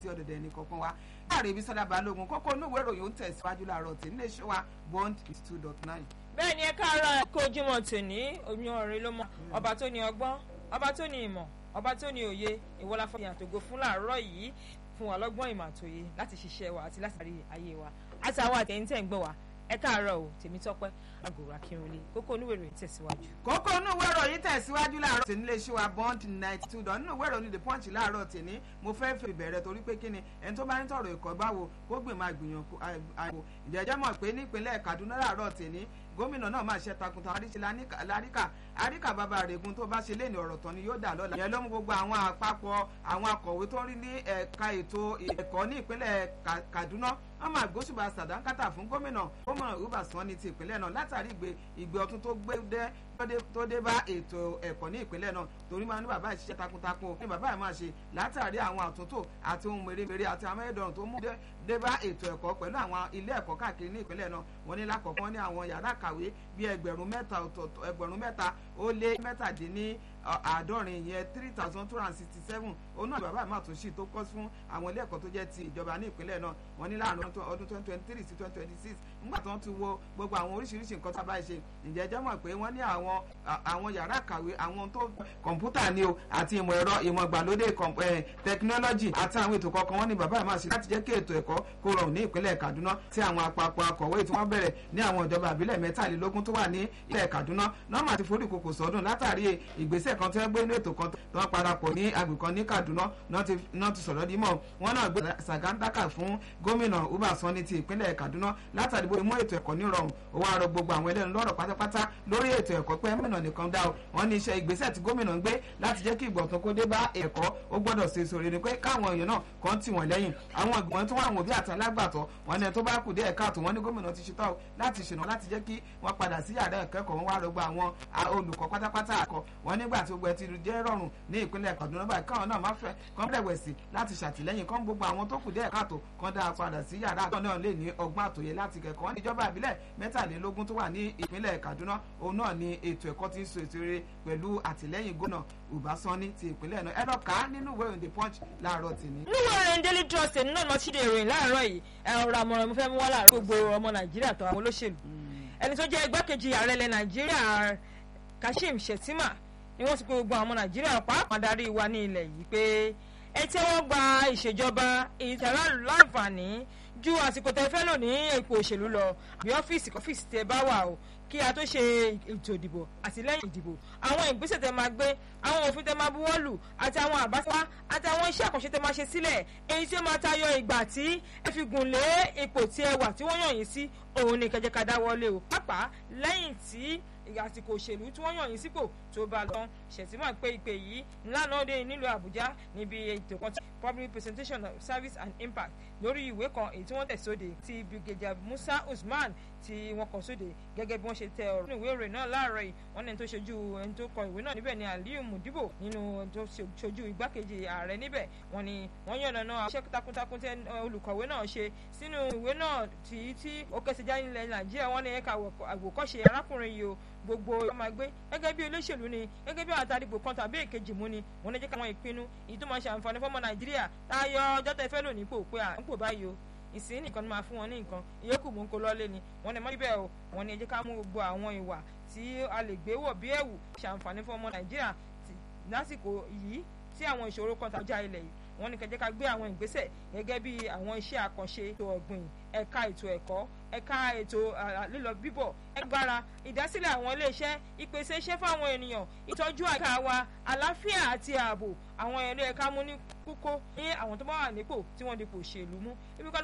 sí ọ̀dọ̀dọ̀ ẹnì kọ̀ọ̀kan wa láàrin ibi sọ́dá balógun kókó inú ìwé ìròyìn ń tẹ̀síwájú láàárọ̀ tí nílé iṣẹ́ wa bond two dot nine. bẹ́ẹ̀ ni ẹ káàárọ̀ kó ojúmọ́ tòní oyún ọ̀rẹ́ ló mọ ọba tó ní ọgbọ́n ọba tó ní ìmọ̀ ọba tó ní òye ìwọlá fún ìyàtògo fún làárọ̀ yìí fún wa lọ́gbọ́n ìmọ̀ àtòye láti ṣiṣẹ́ wa àti láti rí ayé wa àti àwọn àtẹ̀yìntẹ̀ ń gbọ́ wa ẹ káàárọ̀ o Tèmítọ́pẹ́ àgòrò akínrunlé kókó onúwèrè tẹ̀síwájú. kókó inú ìwé ìròyìn tẹ̀síwájú láàárọ̀ tí nílé iṣẹ́ wa bond ninety two dot nínú ìwé ìròyìn the punch láàárọ̀ tèmi mo fẹ́ fi bẹ̀rẹ̀ torí pé kíni ẹni tó bá ń tọrọ ẹ̀kọ́ báwo kó gbè máa gbìyànjú àìwò ìjẹ́jẹ́ mọ̀ pé nípínlẹ̀ Kaduna láàárọ̀ tèmi gómìnà náà máa ṣe takuntan àríṣe láríkà àríkà bàbá rẹ̀gùn tó bá ṣe lé ní ọ̀rọ̀ tán ni yóò dà lọ́la. ìyẹn ló mú gbogbo àwọn àpapọ̀ àwọn akọ̀wé tó ń rí ní ẹ̀ka ètò ẹ̀kọ́ ní ìpínlẹ̀ Kaduna wọ́n máa gbóṣùbà sàdánkátà fún gómìnà gómìnà Uba Sani ti ìpínlẹ̀ náà látàrí ìgbé ìgbé ọtún tó gbé dé tó dé bá ètò ẹ̀kọ́ ní ìpínlẹ̀ náà torí máa ní bàbá ìṣiṣẹ́ takuntakun ní bàbá ẹ̀ máa ṣe látàrí àwọn àtúntò àti ohun mèremère àti amáyédọrùn tó mú dé bá ètò ẹ̀kọ́ pẹ̀lú àwọn ilé ẹ̀kọ́ káàkiri ní ìpínlẹ̀ náà wọ́n ní lákọ̀ọ́kọ́ ní àwọn yàrá kàwé bíi ẹgbẹ̀rún mẹ́ta ẹgbẹ̀rún mẹ́ta ó lé mẹ́tàdínní àádọ́rin yẹn three thousand two hundred sixty seven òun náà bàbá àmọ́ àtúnṣe tó kọ́ fún àwọn ilé ẹ̀kọ́ tó jẹ́ ti ìjọba ní ìpínlẹ̀ náà wọ́n ní láàrin ọdún twenty twenty three sí twenty twenty six nígbà tó ń ti wo gbogbo àwọn oríṣiríṣi nǹkan tá a bá ṣe ǹjẹ́ jẹ́ mọ̀ pé wọ́n ní àwọn àwọn yàrá kàwé àwọn tó kọ̀ǹpútà ni o àti ìmọ̀ ẹ̀rọ ìmọ̀ ìgbàlódé tẹkinọ́lọ́jì àti àwọn ètò kọ̀ọ̀kan wọ́n ní bàbá àmọ́ àṣẹ láti jẹ́ kí ètò ẹ̀kọ́ kó rọrùn ní ìpínlẹ̀ Kaduna tí àwọn àpapọ̀ akọ̀wé tí wọ́n bẹ̀rẹ̀ ní àwọn ìjọba àbílẹ̀ mẹ́tàlélógún tó wà ní ilẹ̀ Kaduna nọ́ọ̀mà ti forí kòkò sọ́dún látàrí ìgbésẹ̀ kan tí wọ́n gbé ní ètò kan tó wọ́n parapọ̀ ní agbègbè kan ní Kaduna náà ti sọ̀rọ̀ dímọ̀ wọ́n náà gbé sàgántàkà fún gómìnà Uba Sani ti ìpínlẹ̀ Kaduna látàrí bó mú ètò ẹ̀kọ́ nírọ̀rùn ó wá rọ gbogbo àwọn ẹlẹ́nu lọ́rọ̀ pátápátá lórí ètò ẹ̀kọ́ pé mìnà nìkan dá o wọ́n ní iṣẹ́ ìgbésẹ̀ tí gómìnà ń gbé láti jẹ́ kí ìgbọ̀tún kó dé bá ẹ̀kọ́ ó gbọ́dọ̀ ṣe sórí ni pé káwọn èèyàn náà kàn tì wọ́n lẹ́yìn àwọn ìgbọ̀n tó wà àwọn òbí àti alágbàtọ́ wọn ní tó bá kù dé ẹ̀ka àtò wọn ní gómìnà ti ṣetán láti ṣènà láti jẹ́ kí wọ́n padà sí yàrá ìkẹ́kọ̀ọ́ wọn wá rọgbọ àwọn olùkọ́ pátápátá àkọ́ wọn nígbà tí gbogbo ẹ ti jẹ́ rọrùn ní ìpínlẹ̀ Kaduna báyìí káwọn náà máa fẹ́ kán rẹ̀wẹ̀sì láti ṣàtìlẹ́yìn kán gbogbo àwọn tó kù dé ẹ̀ka àtò kán dáa padà sí yàrá àtọ̀ náà lè ní ọgbọ́n àtòyè láti kẹ́kọ̀ọ́ wọn níjọba ìbílẹ̀ mẹ́tàlélógún tó wà ní ìpínlẹ̀ Kaduna òun náà ni ètò ẹ̀kọ́ ti ń so ètò eré pẹ̀lú àtìlẹ́yìn gómìnà Uba Sani ti ìpínlẹ̀ náà ẹ lọ kà á nínú ìwé ìròyìn The Punch láàárọ̀ tìní. nínú ìròyìn Daily Trust ẹ̀ náà lọ sí ìròyìn láàárọ̀ yìí ẹ̀rọ àmọ̀ràn mo fẹ́ mú wá láàárọ̀ gbogbo ọmọ Nàìjíríà tó àwọn olóṣèlú ẹni tó jẹ́ igbákejì ààrẹ ilẹ̀ Nàìjíríà Kashim Shettima ni wọ́n ti pé gbogbo àwọn Nàìjíríà pàápàá darí wa ní ilẹ̀ yìí pé ẹ tẹ́wọ́ gba ìṣèjọba ìtẹ̀rọ láǹfààní ju àsìkò tẹ́ fẹ́ lò ní ipò òṣèlú lọ bí ọ́fíìsì kọ́fíìsì tẹ́ bá wà o kí a tó ṣe ètò ìdìbò àti lẹ́yìn ìdìbò àwọn ìgbésẹ̀ tẹ́ máa gbé àwọn òfin tẹ́ máa buwọ́ lù àti àwọn àbáfá àti àwọn iṣẹ́ àkànṣe tẹ́ máa ṣe sílẹ̀ èyí tí ó máa tayọ ìgbà tí ẹ fi gùn lé ipò tí ẹ wà tí wọ́n yàn yín sí òun ni kẹjẹ ká dáwọ́lé o pàápàá lẹ́yìn tí àsìkò òṣèlú tí wọ́n yàn yín sípò tó bá lọ ṣètìmọ̀ pé ìpè yìí lánàá dé nílùú Àbújá níbi ètò kan public presentation of service and impact lórí ìwé kan èyí tí wọ́n tẹ̀ sóde ti brigadier Musa Usman tí wọ́n kọ sóde gẹ́gẹ́ bí wọ́n ṣe tẹ ọ̀rọ̀ nínú ìwé ìròyìn náà láàárọ̀ yìí wọ́n ní tó ṣojú ẹni tó kọ ìwé náà níbẹ̀ ni Aliyu Mudibo nínú tó ṣojú igbákejì ààrẹ níbẹ̀ wọ́n ní wọ́n yànnà náà iṣẹ́ takuntakun tẹ olùkọ̀wé náà ṣe sínú ìwé náà tí tí ó kẹsẹ̀ jáde nílẹ̀ Nàìjíríà wọ́n ní ẹ̀ka àwòkọ́ṣe arákùnrin yìí o gbogbo ọmọ ẹgbẹ́ gẹ́gẹ́ bí olóṣèlú ni gẹ́gẹ́ bí àtàdìgbò kan tàbí èkejì mú ni wọ́n ní jẹ́ káwọn ìpinnu èyí tó máa ṣe àǹfààní fọ́mọ Nàìjíríà táyọ ọjọ́ tẹ fẹ́ lò nípò pé à ń pò báyìí o ìsìn nìkan ni máa fún wọn ní nǹkan ìyókù mú kó lọ́lé ni wọ́n ní mọ́ níbẹ̀ o wọ́n ní ẹ jẹ́ ká mú gbogbo àwọn ìwà tí a lè gbé wọ̀ bí ẹ̀wù ṣe àǹfààní fún ọmọ Nàìjíríà lásìkò yìí tí àwọn ìṣòro kan tàjà ilẹ̀ yìí wọ́n ní kẹjẹ́ ká gbé àwọn ìgbésẹ̀ gẹ́gẹ́ bí àwọn iṣẹ́ àkànṣe ètò ọ̀gbìn ẹ̀ka ètò ẹ̀kọ́ ẹ̀ka ètò lílọ bíbọ̀ ẹgbára ìdásílẹ̀ àwọn iléeṣẹ́ ìpèsè iṣẹ́ fáwọn ènìyàn ìtọ́jú àyíká wa àlàáfíà àti ààbò àwọn ẹ̀rọ ẹ̀ka mú ní kókó ní àwọn tó bá wà nípò tí wọ́n dipò òṣèlú mú